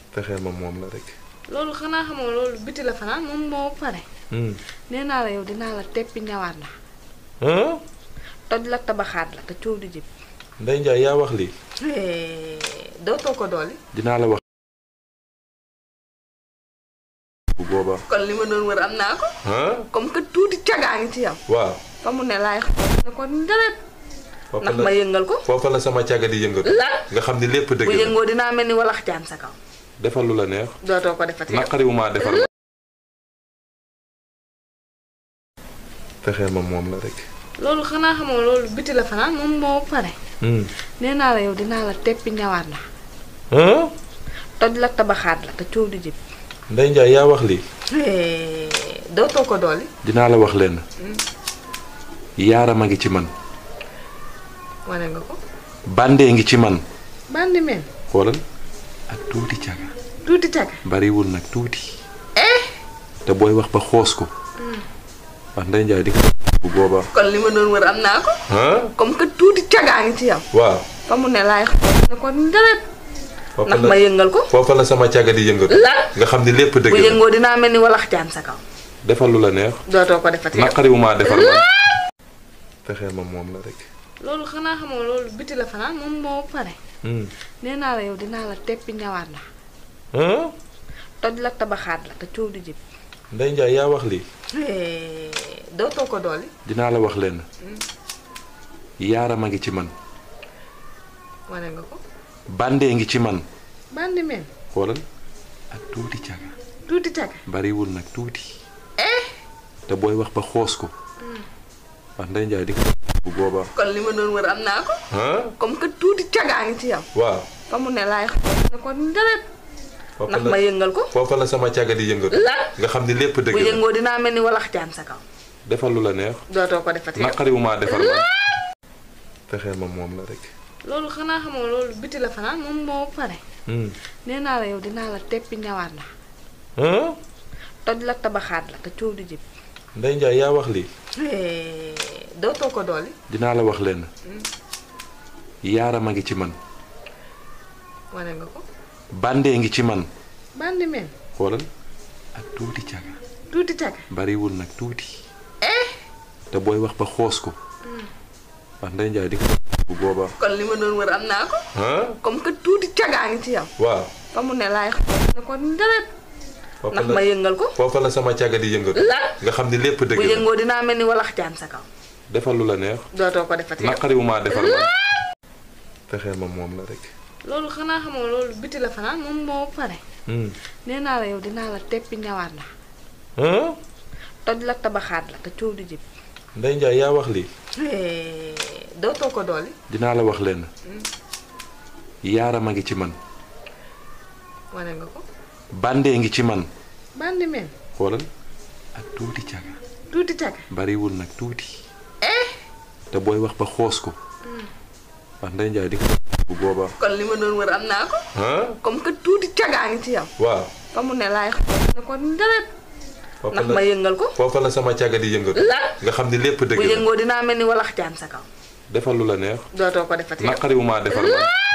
fexeel ma moom la rek. loolu xanaa xamoo loolu biti la fanaan moom moo pare nee naa la yow dinaa la teppi ñawaat la toj la tabaxaat la te coow du jib Ndey Njaay yaa wax lii. dootoo ko dooli dinaa la wax. bu boobaa. kon li ma doon wër am naa ko comme que tuuti cagaa ngi ci yow waaw. fa mu ne laay xool ne ko ndaret foofa ndax la ma yëngal ko foofa la sama càgga di yëngatu. lan nga xam ni lépp dëgg bu la. yëngoo dinaa mel ni walax jaan sa kaw defal lu la neex. dootoo ko defati yow naqariwu maa defal ma. fexeel ma moom la rek. loolu xanaa xamoo loolu biti la fanaan moom moo pare nee naa la yow dinaa la teppi ñawaat la toj la tabaxaat la te coow du jib Ndey Njaay yaa wax lii. dootoo ko dooli dinaa la wax lenn. yaaram a ngi ci man. wane nga ko bàndee ngi ci man. bandi meen xoolal ak tuuti caga. tuuti caga bariwul nag tuuti. te booy wax ba xoos ko. wax Ndey Njaay di ko bu boobaa. kon li ma doon wër am naa ko comme que tuuti cagaa ngi ci yow waaw. fa mu ne laay xool ne ko ndaret foofa ndax la ma yëngal ko foofa la sama càgga di yëngatu. lan nga xam ni lépp dëgg bu la. yëngoo dinaa mel ni walax jaan sa kaw defal lu la neex. dootoo ko defati yow naqariwu maa defal ma. fexeel ma moom la rek. loolu xanaa xamoo loolu biti la fanaan moom moo pare nee naa la yow dinaa la teppi ñawaat la toj la tabaxaat la te coow du jib Ndey Njaay yaa wax lii. dootoo ko dooli dinaa la wax lenn. yaaram a ngi ci man. wane nga ko bàndee ngi ci man. bandi meen xoolal ak tuuti caga. tuuti caga bariwul nag tuuti. te booy wax ba xoos ko. wax Ndey Njaay di ko bu boobaa. kon li ma doon wër am naa ko comme que tuuti cagaa ngi ci yow waaw. fa mu ne laay xool ne ko ndaret foofa ndax la ma yëngal ko foofa la sama càgga di yëngatu. lan nga xam ni lépp dëgg bu la. yëngoo dinaa mel ni walax jaan sa kaw defal lu la neex. dootoo ko defati yow naqariwu maa defal ma. fexeel ma moom la rek. loolu xanaa xamoo loolu biti la fanaan moom moo pare nee naa la yow dinaa la teppi ñawaat la toj la tabaxaat la te coow du jib Ndey Njaay yaa wax lii. dootoo ko dooli dinaa la wax lenn. yaaram a ngi ci man. wane nga ko bàndee ngi ci man. bandi meen xoolal ak tuuti caga. tuuti caga bariwul nag tuuti. te booy wax ba xoos ko. wax Ndey Njaay di ko bu boobaa. kon li ma doon wër am naa ko comme que tuuti cagaa ngi ci yow waaw. fa mu ne laay xool ne ko ndaret foofa ndax la ma yëngal ko foofa la sama càgga di yëngatu. lan nga xam ni lépp dëgg bu la. yëngoo dinaa mel ni walax jaan sa kaw defal lu la neex. dootoo ko defati yow naqariwu maa defal ma. fexeel ma moom la rek. loolu xanaa xamoo loolu biti la fanaan moom moo pare nee naa la yow dinaa la teppi ñawaat la toj la tabaxaat la te coow du jib Ndey Njaay yaa wax lii. dootoo ko dooli dinaa la wax lenn. yaaram a ngi ci man. wane nga ko bàndee ngi ci man. bandi meen xoolal ak tuuti caga. tuuti caga bariwul nag tuuti. te booy wax ba xoos ko. wax Ndey Njaay di ko bu boobaa. kon li ma doon wër am naa ko comme que tuuti cagaa ngi ci yow waaw. fa mu ne laay xool ne ko ndaret foofa ndax la ma yëngal ko foofa la sama càgga di yëngatu. lan nga xam ni lépp dëgg bu la. yëngoo dinaa mel ni walax jaan sa kaw defal lu la neex. dootoo ko defati yow naqariwu maa defal ma.